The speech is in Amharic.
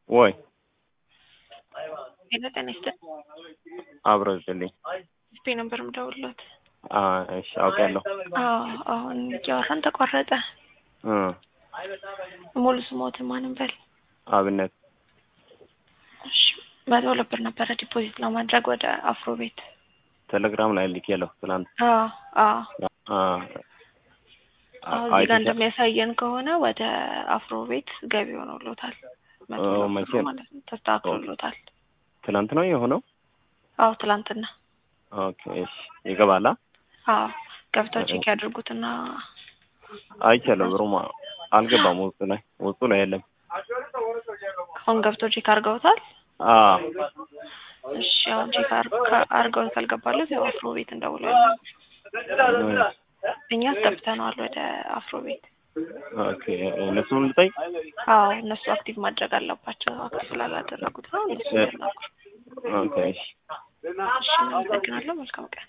ወይ ሄሎ ጤና ይስጥልኝ። አብረው ይስጥልኝ። ስፔ ነበር የምደውልሎት። አ እሺ አውቃለሁ። አዎ አሁን እያወራን ተቋረጠ። እ ሙሉ ስሞትን ማንም በል። አብነት እሺ መቶ ሁለት ብር ነበረ ዲፖዚት ለማድረግ ወደ አፍሮ ቤት። ቴሌግራም ላይ ልኬያለሁ ትናንት። አዎ አዎ አ አሁን እዚህ ጋር እንደሚያሳየን ከሆነ ወደ አፍሮ ቤት ገቢ ሆኖሎታል። መቶ ኦ፣ ሁለት መቼ ብሩ ነው? ማለት ነው ተስተካክሎሎታል። ትናንት ነው የሆነው። አዎ ትላንትና። ኦኬ እሺ ይገባላ። አዎ ገብተው ቼክ ያድርጉትና አይቻለሁ። ብሩማ አልገባም ውስጡ ላይ ውስጡ ላይ የለም። አሁን ገብተው ቼክ አድርገውታል። አ እሺ አሁን ቼክ አድርገው ካልገባለት ያው አፍሮ ቤት እንደውላለን። እኛ አስገብተነዋል ወደ አፍሮ ቤት። ኦኬ እነሱን ልጠይቅ። አዎ እነሱ አክቲቭ ማድረግ አለባቸው። አክቲቭ ስላላደረጉት ነው እነሱ ያናግሩ። ኦኬ እሺ እሺ አመሰግናለሁ። መልካም ቀን።